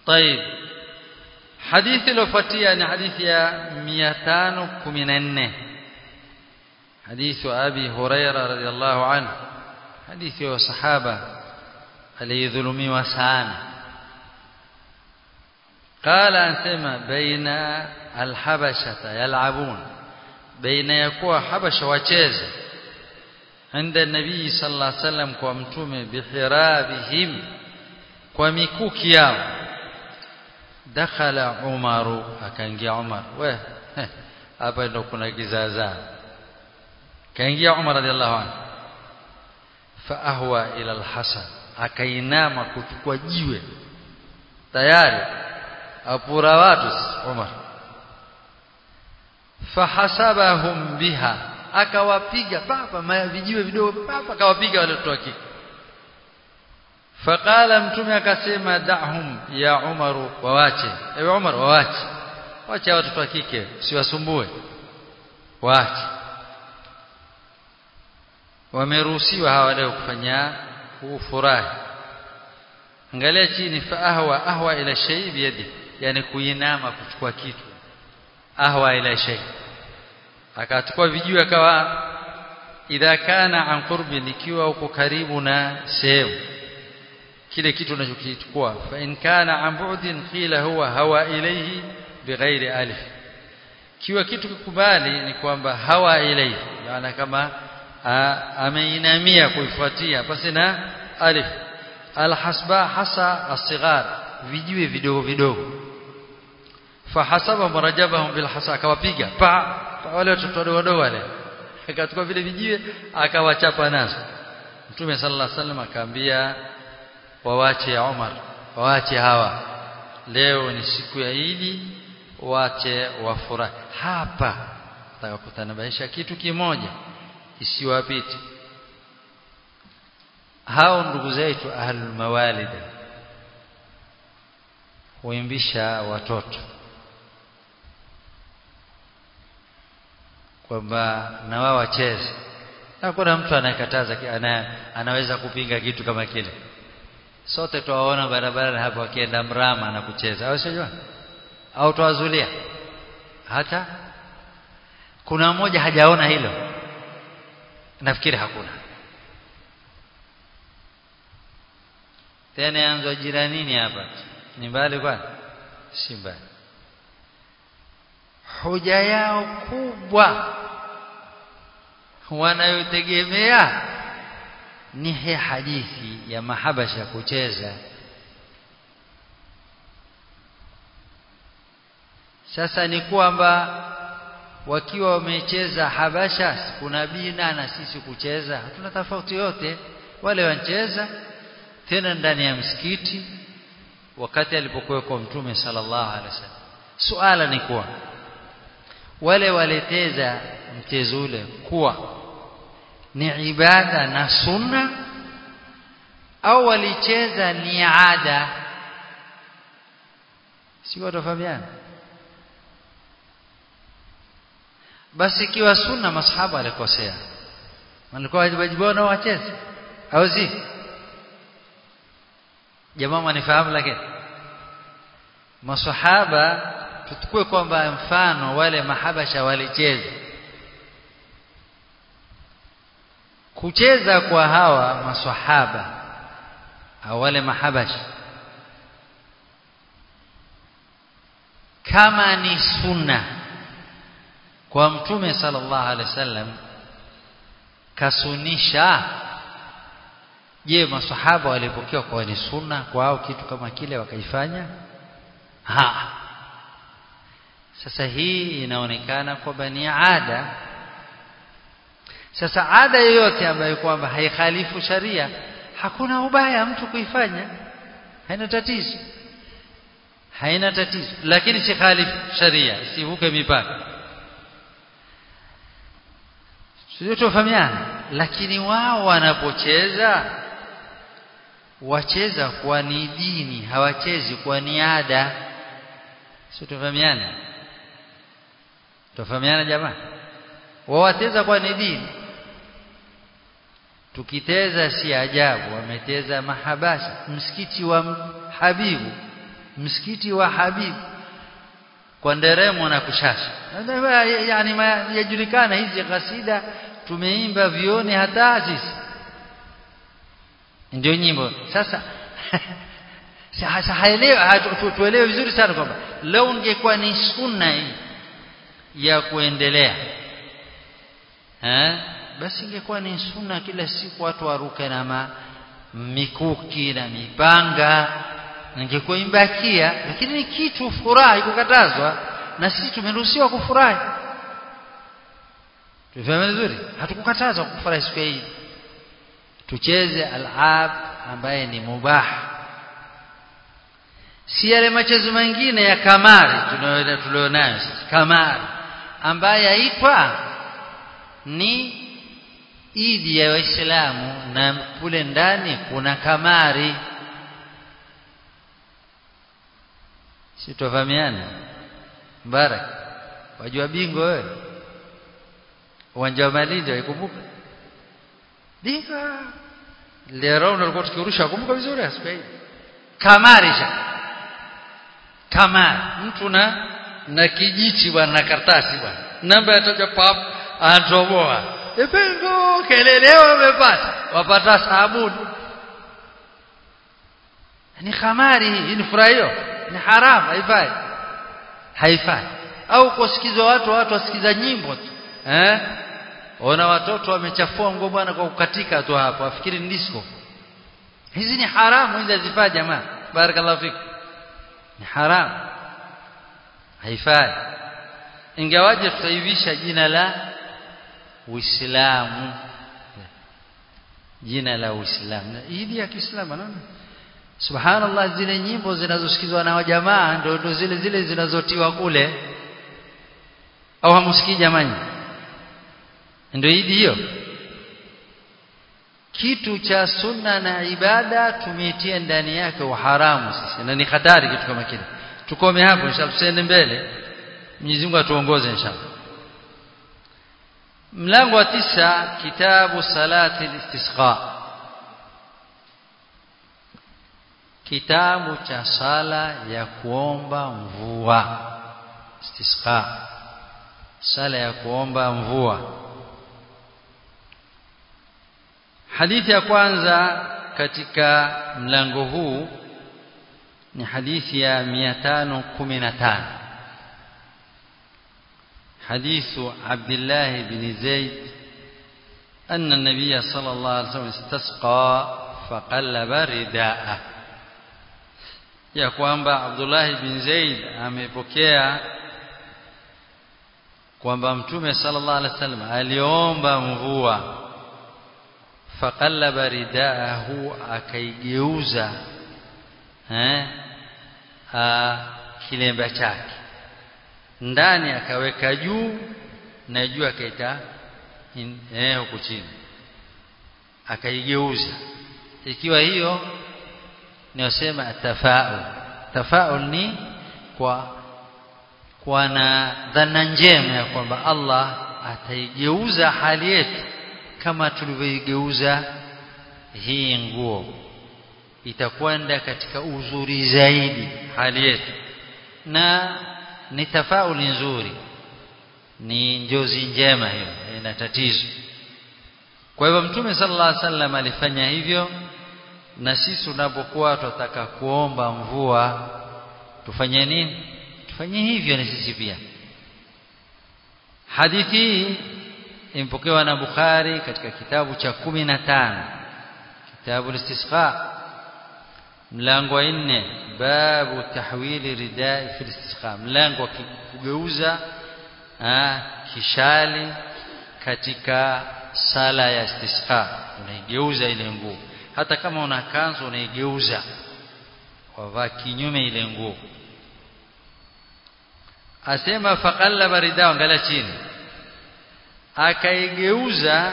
طيب حديث iliyofuatia حديث ya 514 حديث أبي هريرة رضي الله عنه حديث وصحابة aliyedhulumiwa sana قال anasema baina alhabashata yal'abun baina ya kuwa habasha wacheze عند النبي صلى الله عليه وسلم kwa mtume bihirabihim kwa mikuki yao dakhala umaru akaingia umar we hapa ndo kuna kizaazaa kaingia umar radhiallahu anhu fa ahwa ila alhasan akainama kuchukua jiwe tayari apura watu Umar fahasabahum biha akawapiga papa vijiwe vidogo papa akawapiga wale watu wake faqala mtume akasema da'hum ya Umaru wawache ewe Umar wawache wacha watoto wa kike siwasumbue waache wameruhusiwa hawa leo kufanya kufurahi angalia chini fa ahwa ahwa ila shay biyadi yani kuinama kuchukua kitu ahwa ila shay akachukua vijuu akawa idha kana an qurbi nikiwa uko karibu na sehemu kile kitu unachokichukua fa in kana an bu'din qila huwa hawa ilayhi bighairi alif kiwa kitu kikubali ni kwamba hawa ilayhi maana kama ameinamia kuifuatia basi na alif alhasba hasa asighar vijiwe vidogo vidogo fahasaba marajabahum bilhasa akawapiga pa wale watoto wadogo wadogo wale akachukua vile vijiwe akawachapa nazo mtume sallallahu alaihi wasallam akaambia wawache ya Umar wawache hawa leo ni siku ya Idi wache wafurahi hapa takakutanabaisha kitu kimoja isiwapite hao ndugu zetu ahlul mawalid huimbisha watoto kwamba na wao wacheze na kuna mtu anayekataza ana, anaweza kupinga kitu kama kile sote tuwaona barabarani hapa wakienda mrama na kucheza au sio au tuwazulia hata kuna mmoja hajaona hilo nafikiri hakuna tena yanzo jiranini hapa ni mbali kwani si mbali hoja yao kubwa wanayotegemea ni hii hadithi ya mahabasha kucheza sasa ni kwamba wakiwa wamecheza habasha kuna bina na sisi kucheza hatuna tofauti yote wale wancheza tena ndani ya msikiti wakati alipokuwa kwa mtume sallallahu alaihi wasallam suala ni kuwa wale waleteza mchezo ule kuwa ni ibada na sunna au walicheza ni ada si watafahamiana basi ikiwa sunna masahaba alikosea walikuwa wajibu nao wacheze au si jamaa wanifahamu lakini masahaba tutukue kwamba mfano wale mahabasha walicheza kucheza kwa hawa maswahaba au wale mahabasha kama ni sunna kwa mtume sallallahu alaihi wasallam kasunisha je maswahaba walipokea kwa ni sunna kwao kitu kama kile wakaifanya ha sasa hii inaonekana kwamba ni ada sasa ada yoyote ambayo kwamba haikhalifu sharia hakuna ubaya mtu kuifanya haina tatizo haina tatizo lakini si khalifu sharia sivuke mipaka sio tofahamiana lakini wao wanapocheza wacheza kwa ni dini hawachezi kwa ni ada sio tofahamiana tofahamiana jamaa wawateza kwa ni dini tukiteza si ajabu wameteza mahabasha msikiti wa habibu msikiti wa Habib kwa nderemo na kushasha yani yajulikana hizi kasida tumeimba vioni hata sisi ndio nyimbo sasa sasa haelewi tuelewe vizuri sana kwamba leo ungekuwa ni sunna hii ya kuendelea eh basi ingekuwa ni sunna kila siku watu waruke na ma, mikuki na mipanga ingekuwa imbakia lakini ni kitu furahi kukatazwa na sisi tumeruhusiwa kufurahi tufahamu vizuri hatukukatazwa kufurahi siku hii tucheze alab ambaye ni mubah si yale machezo mengine ya kamari tulionayo sasa kamari ambaye yaitwa ni idi ya waislamu na kule ndani kuna kamari si tufahamiana mbarak wajua bingo wewe uwanja wa Malindi waikumbuka bingo leo ndio tukirusha kumbuka vizuri siku hii kamari sha kamari mtu na na kijiti bwana na karatasi bwana namba yataja pap anatoboa ependo kelele wamepata wapata sabuni ni kamari hii ni furaha hiyo ni haramu haifai haifai au kusikizwa watu watu wasikiza nyimbo tu eh ona watoto wamechafua nguo bwana kwa kukatika tu hapo wafikiri ni disco hizi ni haramu hizi hazifai jamaa barakallahu fik ni haramu haifai ingawaje tutaivisha jina la Uislamu jina la Uislamu idi ya Kiislamu anaona Subhanallah zile nyimbo zinazosikizwa na wajamaa ndio ndio zile zile zinazotiwa kule au hamsikii jamani ndio idi hiyo kitu cha sunna na ibada tumeitia ndani yake uharamu sisi na ni hatari kitu kama kile tukome hapo inshallah tusiende mbele Mwenyezi Mungu atuongoze inshallah mlango wa tisa kitabu salati istisqa kitabu cha sala ya kuomba mvua istisqa sala ya kuomba mvua hadithi ya kwanza katika mlango huu ni hadithi ya 515 حديث عبد الله بن زيد أن النبي صلى الله عليه وسلم استسقى فقلب رداءه ya kwamba Abdullah bin Zaid amepokea kwamba Mtume sallallahu alaihi wasallam aliomba mvua faqallaba ridaahu akaigeuza eh kilemba chake ndani akaweka juu na juu akaita eh huku chini akaigeuza ikiwa hiyo niosema tafaul tafaul ni kwa kwa na dhana njema ya kwamba Allah ataigeuza hali yetu kama tulivyoigeuza hii nguo itakwenda katika uzuri zaidi hali yetu na ni tafauli nzuri ni njozi njema hiyo ina tatizo kwa hivyo mtume sallallahu alaihi wasallam alifanya hivyo na sisi tunapokuwa tunataka kuomba mvua tufanye nini tufanye hivyo na sisi pia hadithi hii imepokewa na Bukhari katika kitabu cha 15 kitabu al-istisqa mlango wa 4 babu tahwili ridai fi istisqa mlango wa kugeuza kishali katika sala ya istisqa unaigeuza ile nguo hata kama una kanzu unaigeuza wavaa kinyume ile nguo asema faqallaba ridao angalia chini akaigeuza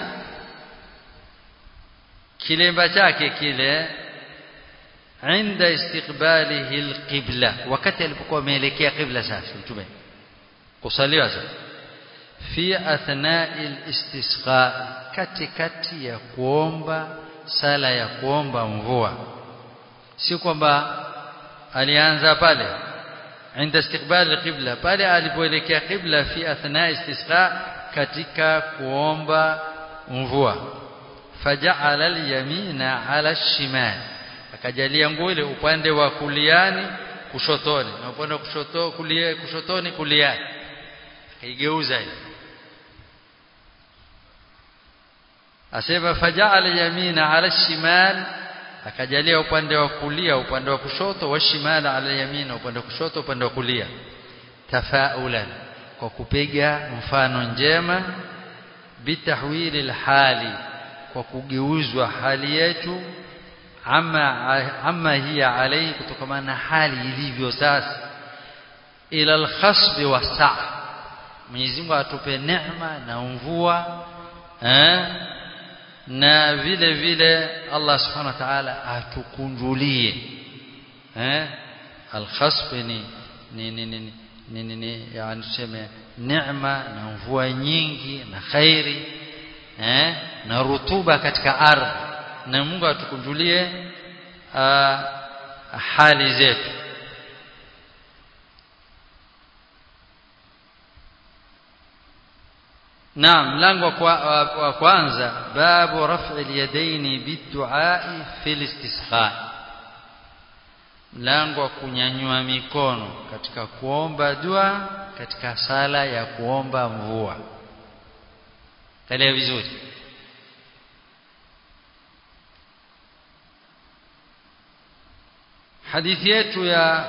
kilemba chake kile inda istiqbalihi alqibla wakati alipokuwa ameelekea qibla sasa mtume kusaliwa sasa fi athna'i alistisqa katikati ya kuomba sala ya kuomba mvua si kwamba alianza pale عند استقبال القبلة pale alipoelekea qibla fi athna istisqa katika kuomba mvua faja'ala al-yamina 'ala ash-shimal akajalia nguo ile upande wa kuliani kushotoni na upande wa kushoto kulia kushotoni kuliani akaigeuza ile asema faja'ala yamina 'ala shimal akajalia upande wa kulia upande wa kushoto wa shimal 'ala yamina upande wa kushoto upande wa kulia tafaulan kwa kupiga mfano njema bitahwili alhali kwa kugeuzwa hali yetu ama ama hiya alayhi kutokana na hali ilivyo sasa ila alkhasb wasaa Mwenyezi Mungu atupe neema na mvua eh na vile vile Allah subhanahu wa ta'ala atukunjulie eh alkhasb ni ni ni ni ni, ni, ni yani tuseme neema na mvua nyingi na khairi eh na rutuba katika ardhi na Mungu atukunjulie hali zetu Naam mlango wa kwanza babu raf'i al-yadaini bid-du'a fi al-istisqa mlango wa kunyanyua mikono katika kuomba dua katika sala ya kuomba mvua kalia vizuri hadithi yetu ya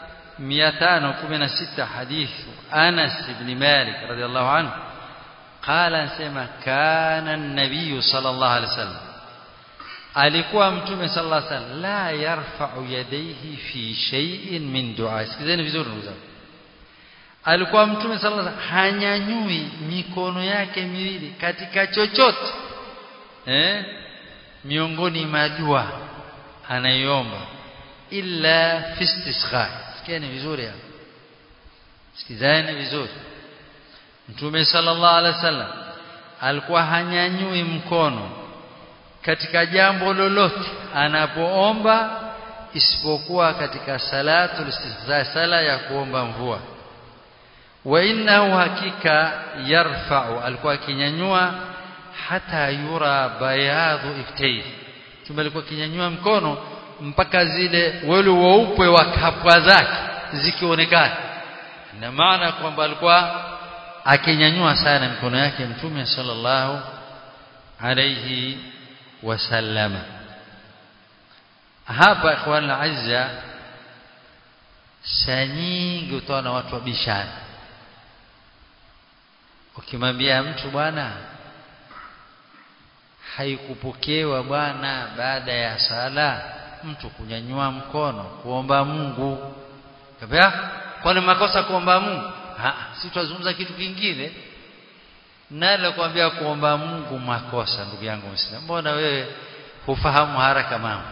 516 hadithu Anas ibn Malik radhiallahu anhu قال انسema kana an-nabiy sallallahu alaihi wasallam alikuwa mtume sallallahu alaihi wasallam la yarfa'u yadayhi fi shay'in min du'a sikizeni vizuri ndugu zangu alikuwa mtume sallallahu alaihi wasallam hanyanyui mikono yake miwili katika chochote eh miongoni mwa dua anaiomba illa fi istisqa sikieni vizuri hapo sikizeni vizuri Mtume sallallahu alaihi wasallam alikuwa hanyanyui mkono katika jambo lolote anapoomba isipokuwa katika salatu istihza sala ya kuomba mvua wa innahu hakika yarfa'u alikuwa akinyanyua hata yura bayadhu iftayhi Mtume alikuwa akinyanyua mkono mpaka zile wale weupe wa kapwa zake zikionekana na maana kwamba alikuwa akinyanyua sana mikono yake mtume sallallahu alayhi wasallama hapa ikhwan azza saa nyingi utaona watu wabishana ukimwambia mtu bwana haikupokewa bwana baada ya sala mtu kunyanyua mkono kuomba Mungu kabla kwani makosa kuomba Mungu si tutazungumza kitu kingine nalo kuambia kuomba Mungu makosa ndugu yangu Muislamu mbona wewe hufahamu haraka mambo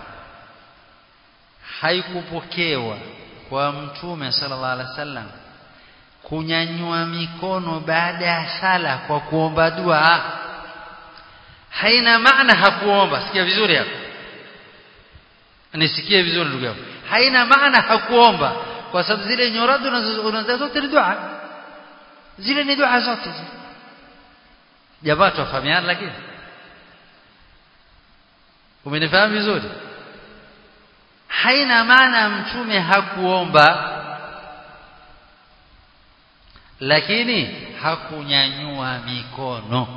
haikupokewa kwa mtume sallallahu alaihi wasallam kunyanyua mikono baada ya sala kwa kuomba dua haina maana hakuomba sikia vizuri hapo nisikie vizuri ndugu yangu haina maana hakuomba kwa sababu zile nyorado unazo zote ni dua zile ni dua zote zile jamaa tufahamiana lakini umenifahamu vizuri haina maana mtume hakuomba lakini hakunyanyua mikono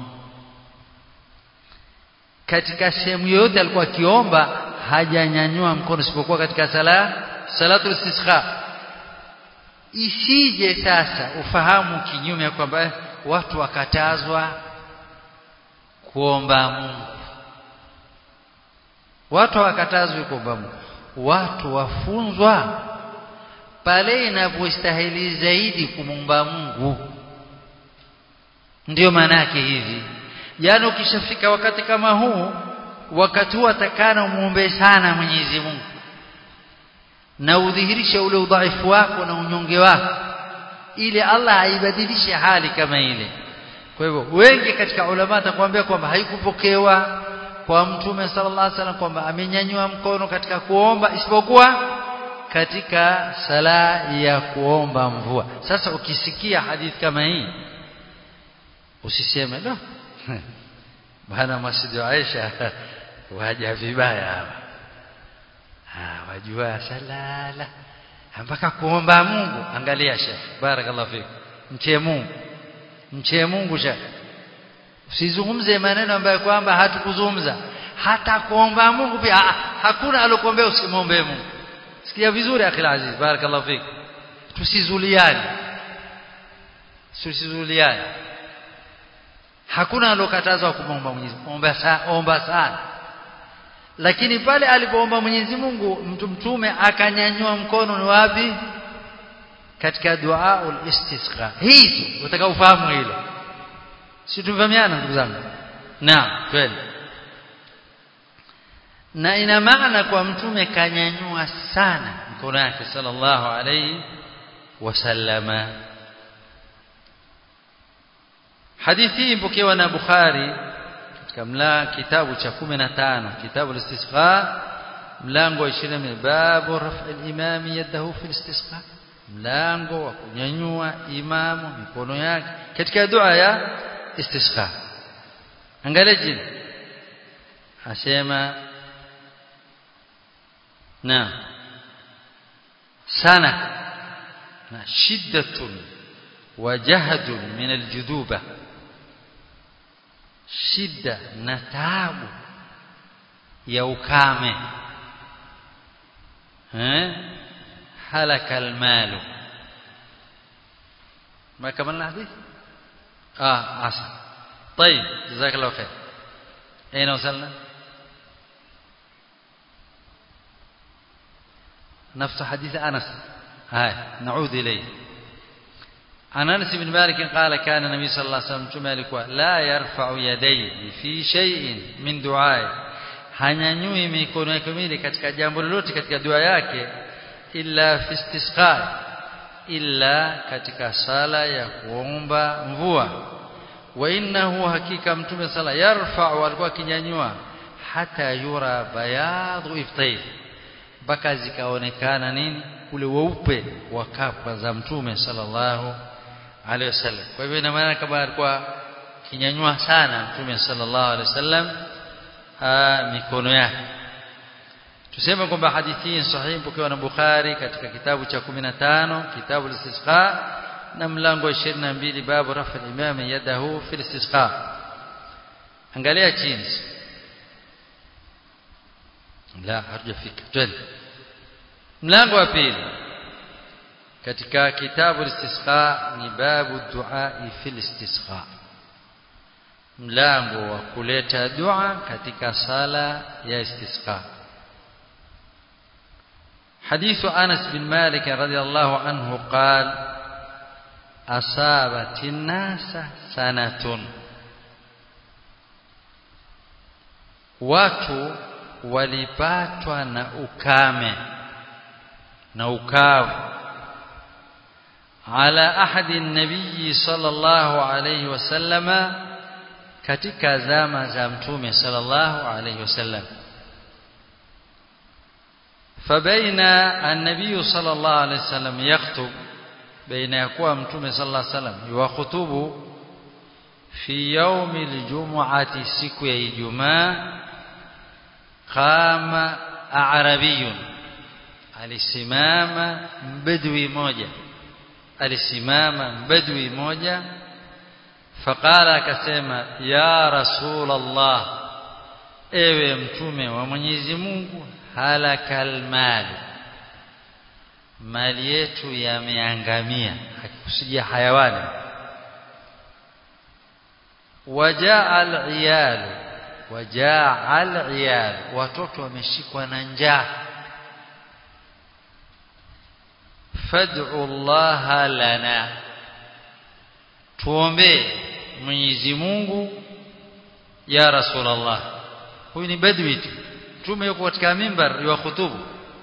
katika sehemu yoyote alikuwa akiomba hajanyanyua mkono isipokuwa katika sala salatu istisqa isije sasa ufahamu kinyume kwamba watu wakatazwa kuomba Mungu watu wakatazwa kuomba Mungu watu wafunzwa pale inapostahili zaidi kumomba Mungu ndiyo maana yake hivi yani ukishafika wakati kama huu wakati huu atakana umuombe sana Mwenyezi Mungu na udhihirishe ule udhaifu wako na unyonge wako ili Allah aibadilishe hali kama ile kwa hivyo wengi katika ulama atakwambia kwamba haikupokewa kwa mtume sallallahu alaihi wasallam kwamba amenyanyua mkono katika kuomba isipokuwa katika sala ya kuomba mvua sasa ukisikia hadithi kama hii usiseme no bana masjid Aisha waja vibaya hapa ah wajua salala mpaka kuomba Mungu angalia shekh barakallahu fik mche Mungu mche Mungu shekh usizungumze maneno ambayo kwamba hatukuzungumza hata kuomba Mungu pia hakuna alokuombea usimwombee Mungu sikia vizuri akhil aziz barakallahu fik tusizuliane tusizuliane hakuna alokatazwa kumwomba Mwenyezi Mungu omba sana omba sana lakini pale alipoomba Mwenyezi Mungu mtu mtume akanyanyua mkono ni wapi katika dua ul-istisqa hizo utaka ufahamu hilo si tumefahamiana ndugu zangu naam kweli na ina maana kwa mtume kanyanyua sana mkono wake sallallahu alayhi wasallama hadithi hii mpokewa na Bukhari katika mla kitabu cha 15 kitabu al-istisqa mlango wa 20 babu raf'i al-imam yadahu fi al-istisqa mlango wa kunyanyua imamu mikono yake katika dua ya istisqa angalia jini asema na sana na shiddatun wa jahdun min aljuduba shida na taabu ya ukame eh halaka almalu ما كملنا الحديث اه عسل طيب جزاك الله خير اين وصلنا نفس حديث انس هاي نعود اليه عن انس بن مالك قال كان النبي صلى الله عليه وسلم مالك لا يرفع يديه في شيء من دعائه hanyanyui mikono yake miwili katika jambo lolote katika dua yake illa fi istisqa illa katika sala ya kuomba mvua wa innahu hakika mtume sala yarfa'u alikuwa kinyanyua hata yura bayadhu iftayh mpaka zikaonekana nini ule weupe wa kapa za mtume sallallahu alaihi wasallam kwa hivyo ina maana kama alikuwa kinyanyua sana mtume sallallahu alaihi wasallam mikono yake tuseme kwamba hadithi hii sahihi pokewa na Bukhari katika kitabu cha 15 kitabu al-istisqa na mlango wa 22 babu rafa al-imam yadahu fi al-istisqa angalia chini la hatujafika twende mlango wa pili katika kitabu al-istisqa ni babu du'a fi al-istisqa mlango wa kuleta dua katika sala ya istisqa حديث أنس بن مالك رضي الله عنه قال أصابت الناس سنة watu walipatwa na ukame na ukavu ala ahadi nabii sallallahu alayhi wasallama katika zama za mtume sallallahu alayhi wasallam فبين النبي صلى الله عليه وسلم يخطب بين يكون متوم صلى الله عليه وسلم يخطب في يوم الجمعة siku ya Ijumaa قام أعربي alisimama mbedwi moja alisimama mbedwi moja faqala akasema ya rasul Allah ewe mtume wa Mwenyezi Mungu halakal mal mali yetu yameangamia hakikusijia hayawani wajaa al-iyal wajaa al-iyal watoto wameshikwa na njaa fad'u Allah lana tuombe Mwenyezi Mungu ya Rasulullah huyu ni badwi tu mtume yuko katika mimbar ya khutubu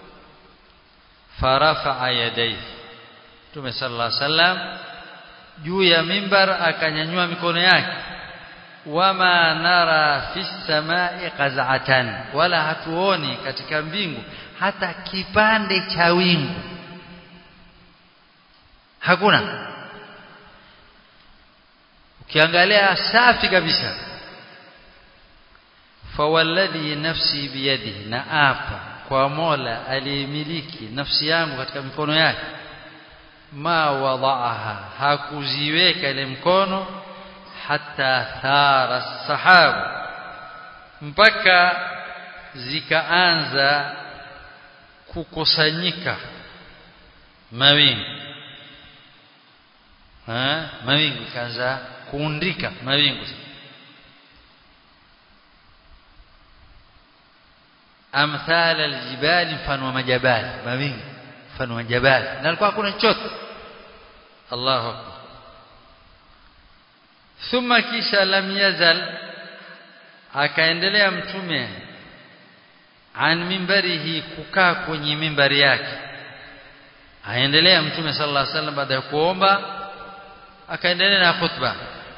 farafa yadayhi mtume sallallahu alaihi wasallam juu ya mimbar akanyanyua mikono yake wama nara fi samai qaz'atan wala hatuoni katika mbingu hata kipande cha wingu hakuna ukiangalia safi kabisa fawalladhi nafsi biyadihi na apa kwa Mola aliyemiliki nafsi yangu katika mikono yake ma wadaaha hakuziweka ile mkono hata thara sahabu mpaka zikaanza kukusanyika mawingu ha mawingu kaanza kuundika mawingu amthal aljibal mfano wa majabali mawingu mfano wa jabali na alikuwa hakuna chochote Allahu akbar thumma kisha lam yazal akaendelea mtume an mimbarihi kukaa kwenye mimbari yake aendelea mtume sallallahu alaihi wasallam baada ya kuomba akaendelea na khutba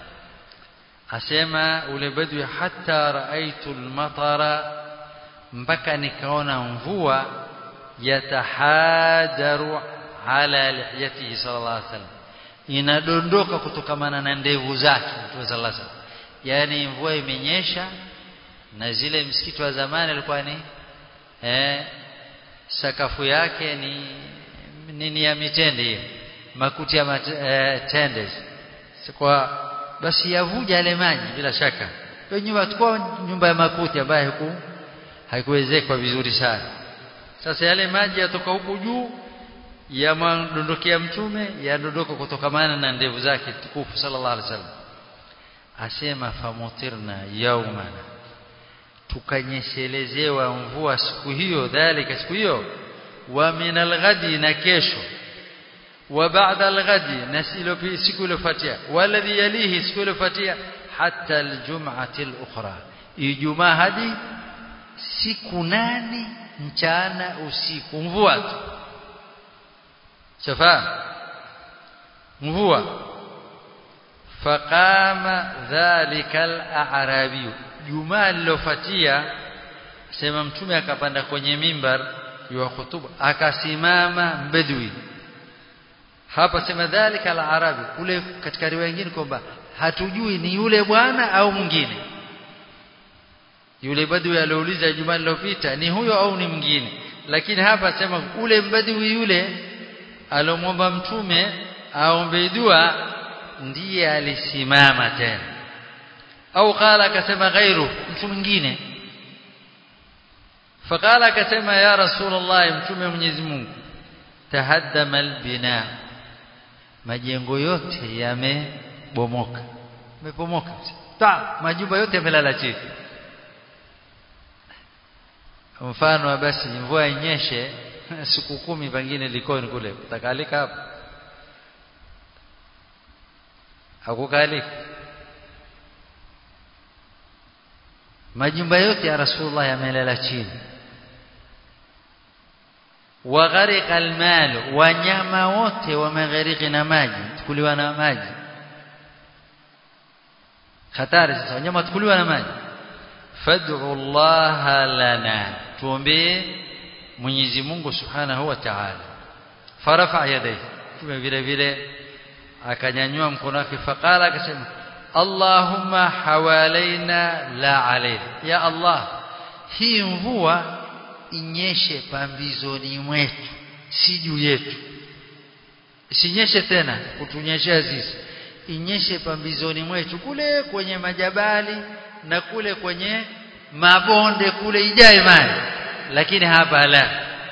asema ule badwi hatta raaitu almatara mpaka nikaona mvua yatahajaru ala lihiyatihi sallallahu alaihi wasallam inadondoka kutokamana na ndevu zake mtume sallallahu alaihi wasallam yani mvua imenyesha na zile msikiti wa zamani alikuwa ni eh, sakafu yake ni nini ya mitende hiyo makuti ya mat, eh, tende kwa basi yavuja yale maji bila shaka hiyo nyumba tukua nyumba ya makuti ambayo haiku haikuwezekwa vizuri sana sasa yale maji yatoka huku juu yamdondokea mtume yadondoka kutokamana na ndevu zake tukufu sallallahu alaihi wasallam asema famutirna yaumana tukanyeshelezewa mvua siku hiyo dhalika siku hiyo wa min alghadi na kesho wa ba'da alghadi na siku iliyofuatia waladhi yalihi siku iliyofuatia hatta aljum'ati alukhra ijumaa hadi siku nane mchana usiku mvua tu shafa mvua faqama dhalika al-a'rabi jumaa lilofuatia sema mtume akapanda kwenye mimbar ya khutuba akasimama mbedwi hapa sema dhalika al-arabi kule katika riwaya nyingine kwamba hatujui ni yule bwana au mwingine yule badwi aliouliza jumaa lilopita ni huyo au ni mwingine lakini hapa sema ule mbadwi yule alomwomba mtume aombe dua ndiye alisimama tena au qala akasema ghairu mtu mwingine faqala akasema ya rasulullah mtume Mwenyezi Mungu tahaddama albina majengo yote yamebomoka yamepomoka ta majumba yote yamelala chini mfano basi mvua inyeshe siku kumi pengine likoni kule utakalika hapo hakukalika majumba yote ya rasulullah yamelala chini wagharika almal wanyama wote wameghariki na maji tukuliwa na maji hatari sasa wanyama tukuliwa na maji fad'u Allah lana tuombe Mwenyezi Mungu Subhanahu wa Ta'ala farafa yadayhi tume vile vile akanyanyua mkono wake faqala akasema Allahumma hawalaina la alayna ya Allah hii mvua inyeshe pambizoni mwetu si juu yetu isinyeshe tena kutunyeshea sisi inyeshe pambizoni mwetu kule kwenye majabali na kule kwenye mabonde kule ijae maji lakini hapa la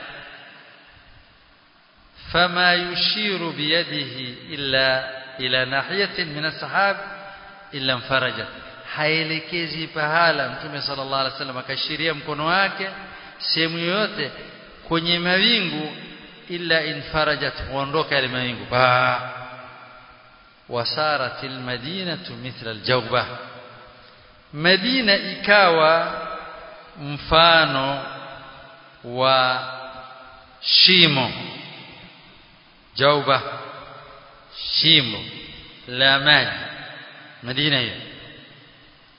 fama yushiru biyadihi illa ila nahiyatin min as-sahab illa farajat haelekezi pahala mtume sallallahu alaihi wasallam akashiria mkono wake sehemu yoyote kwenye mawingu illa infarajat huondoka yale mawingu ba wasarat almadinatu mithla aljawba madina ikawa mfano wa shimo jauba shimo la maji madina hiyo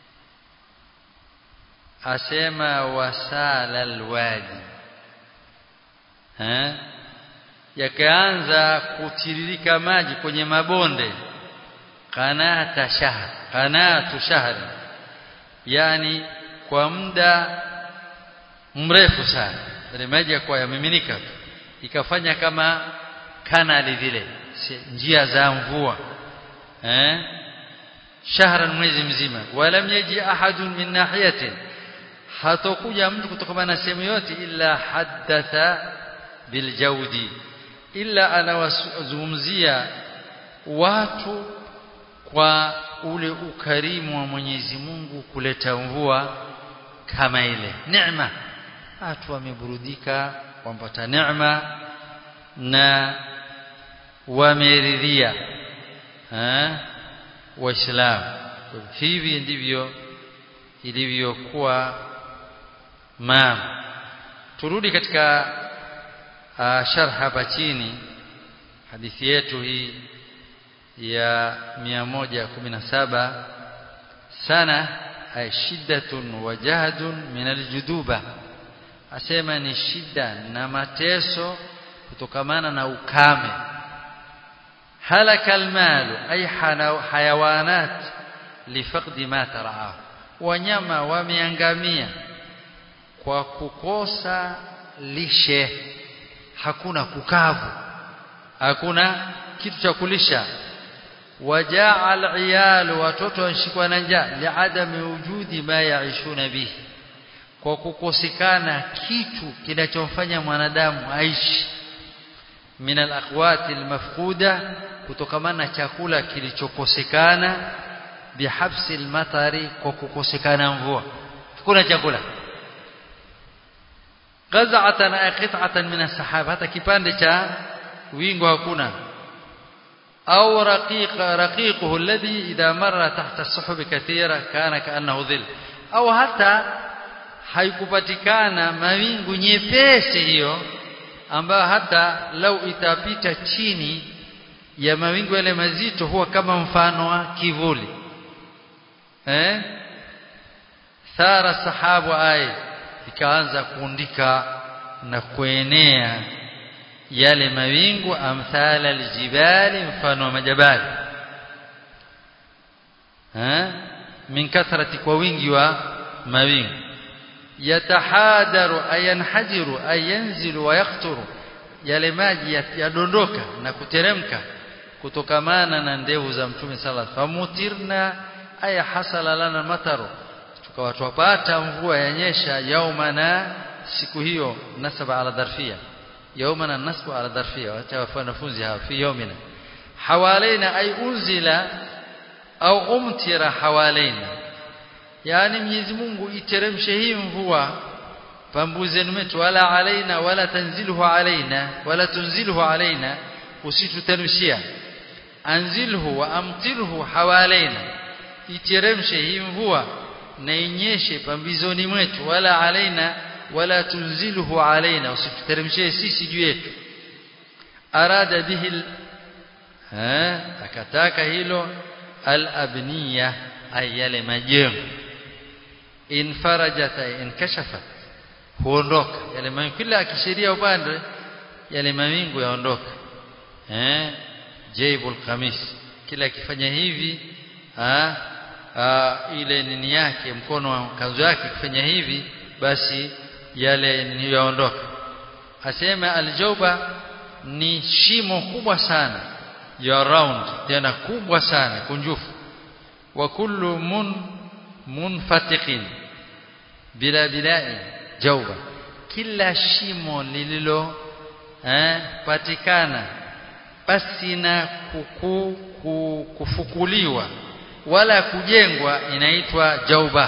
asema wasala alwadi eh yakaanza kutiririka maji kwenye mabonde qanata shahr qanatu shahr yani kwa muda mrefu sana ile maji yakawa yamiminika ikafanya kama kanali vile njia za mvua eh shahran mwezi mzima walam yaji ahadun min nahiyatin hatokuja mtu kutoka na sehemu yote illa haddatha biljawdi illa anawazungumzia watu kwa ule ukarimu wa Mwenyezi Mungu kuleta mvua kama ile neema watu wameburudika wampata neema na wameridhia waislamu hivi ndivyo ilivyokuwa maana turudi katika uh, sharh hapa chini hadithi yetu hii ya 117 sana ay shiddatun wa jahdun min aljuduba asema ni shida na mateso kutokamana na ukame halaka almalu ay hayawanat lifaqdi ma taraahu wanyama wameangamia kwa kukosa lishe hakuna kukavu hakuna kitu cha kulisha wajaa aliyal watoto wanashikwa na njaa liadami wujudi ma yaishuna bihi kwa kukosekana kitu kinachomfanya mwanadamu aishi min alaqwati almafquda kutokamana na chakula kilichokosekana bihabsi almatari kwa kukosekana mvua hakuna chakula qaz'atan ay qit'atan min as-sahaba hata kipande cha wingu hakuna au raqiq raqiquhu alladhi idha marra tahta as-suhub kathira kana kaannahu dhill au hata haikupatikana mawingu nyepesi hiyo ambayo hata lau itapita chini ya mawingu yale mazito huwa kama mfano wa kivuli eh thara sahabu ay ikaanza kuundika na kuenea yale mawingu amthala aljibali mfano wa majabali eh min kathrati kwa wingi wa mawingu yatahadaru ayanhajiru ayanzilu wa yaqturu yale maji yadondoka na kuteremka kutokamana na ndevu za mtume sallallahu alaihi wasallam famutirna aya hasala lana mataru tukawa tupata mvua yanyesha yaumana siku hiyo nasaba ala dharfia yaumana nasbu ala dharfia wacha wanafunzi hawa fi yaumina hawalaina ay unzila au umtira hawalaina yani Mwenyezi Mungu iteremshe hii mvua pambuzeni metu wala alaina wala tanzilhu alaina wala tunzilhu alaina usituteremshia anzilhu wa amtirhu hawalaina iteremshe hii mvua na inyeshe pambizoni mwetu wala alaina wala tunzilhu alaina usituteremshie sisi juu yetu arada bihi ha akataka hilo al-abniya ay yale majengo infarajat inkashafat huondoka yale mawingu kila akishiria upande yale mawingu yaondoka eh jaibul qamis kila akifanya hivi ha, ha, ile nini yake mkono wa kanzu yake kifanya hivi basi yale nini yaondoka asema aljauba ni shimo kubwa sana ya round tena kubwa sana kunjufu wa kullu mun munfatiqin bila bilai jauba kila shimo lililo eh, patikana basi na kuku, kufukuliwa wala kujengwa inaitwa jauba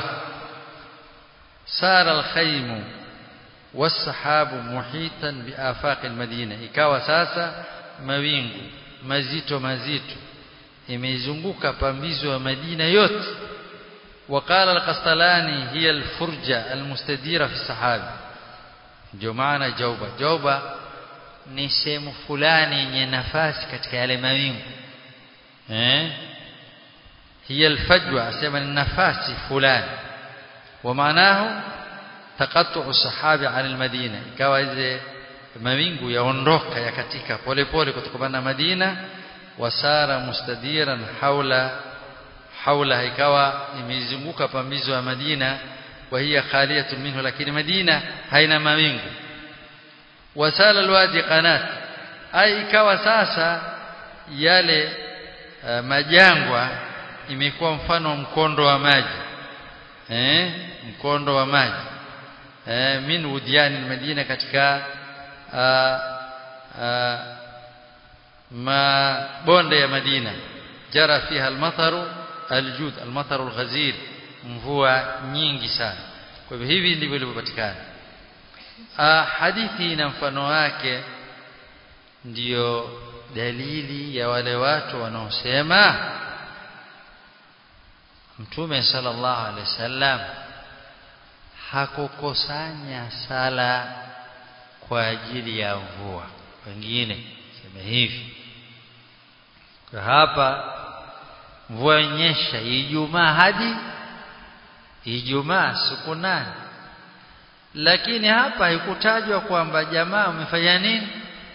sara alkhaymu wasahabu muhitan biafaq almadina ikawa sasa mawingu mazito mazito imezunguka pambizo ya Madina yote وقال القسطلاني هي الفرجة المستديرة في السحاب ndio maana jauba jauba ni sehemu fulani yenye nafasi katika yale mawingu eh hiya alfajwa asema ni nafasi fulani wa maanahu taqattu sahabi an almadina ikawa hizi mawingu yaondoka yakatika polepole kutoka na Madina wasara mustadiran haula haula ikawa imezunguka pambizo ya Madina wa hiya khaliyatun minhu lakini Madina haina mawingu wasala alwadi qanat ai ikawa sasa yale uh, majangwa imekuwa mfano mkondo wa maji eh mkondo wa maji eh min udiani Madina katika uh, uh, mabonde ya Madina jara fiha almataru aljud almataru alghazir mvua nyingi sana kwa hivyo hivi ndivyo ilivyopatikana hadithi na mfano wake ndiyo dalili ya wale watu wanaosema Mtume sallallahu alaihi wasallam hakukusanya sala kwa ajili ya mvua wengine sema hivi kwa hapa mvua nyesha Ijumaa hadi Ijumaa siku nane lakini hapa haikutajwa kwamba jamaa wamefanya nini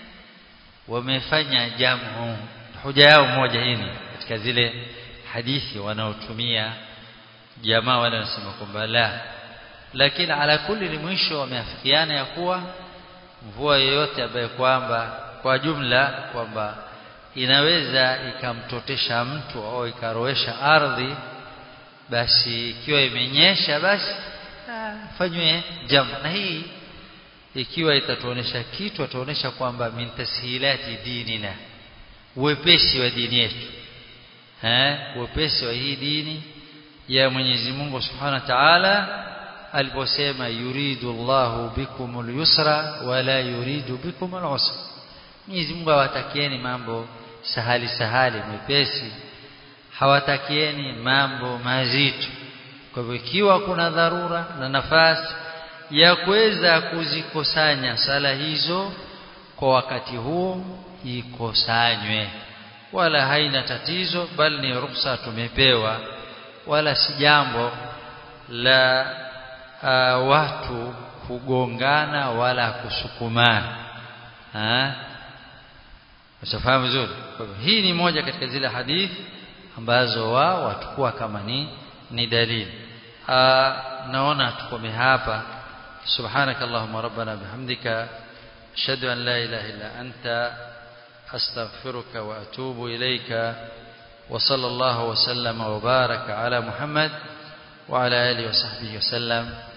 wamefanya jamu hoja yao moja hii katika zile hadithi wanaotumia jamaa wale wanasema kwamba la lakini ala kulli ni mwisho wameafikiana ya kuwa mvua yoyote ambayo kwamba kwa jumla kwamba inaweza ikamtotesha mtu au ikaroesha ardhi basi ikiwa imenyesha basi fanywe jambo na hii ikiwa itatuonesha kitu atuonesha kwamba min tashilati dinina uwepesi wa dini yetu eh uwepesi wa hii dini ya Mwenyezi Mungu Subhanahu wa Ta'ala aliposema yuridu Allahu bikumul yusra wala yuridu bikumul usra Mwenyezi Mungu hawatakieni mambo sahali sahali mepesi hawatakieni mambo mazito kwa hivyo ikiwa kuna dharura na nafasi ya kuweza kuzikusanya sala hizo kwa wakati huo ikusanywe wala haina tatizo bali ni ruksa tumepewa wala si jambo la uh, watu kugongana wala kusukumana ha Usafahamu vizuri kwa hivyo hii ni moja katika zile hadithi ambazo wao watakuwa kama ni ni dalili naona tukome hapa سبحانك اللهم ربنا بحمدك أشهد أن لا إله إلا أنت أستغفرك وأتوب إليك وصلى الله وسلم وبارك على محمد وعلى آله وصحبه وسلم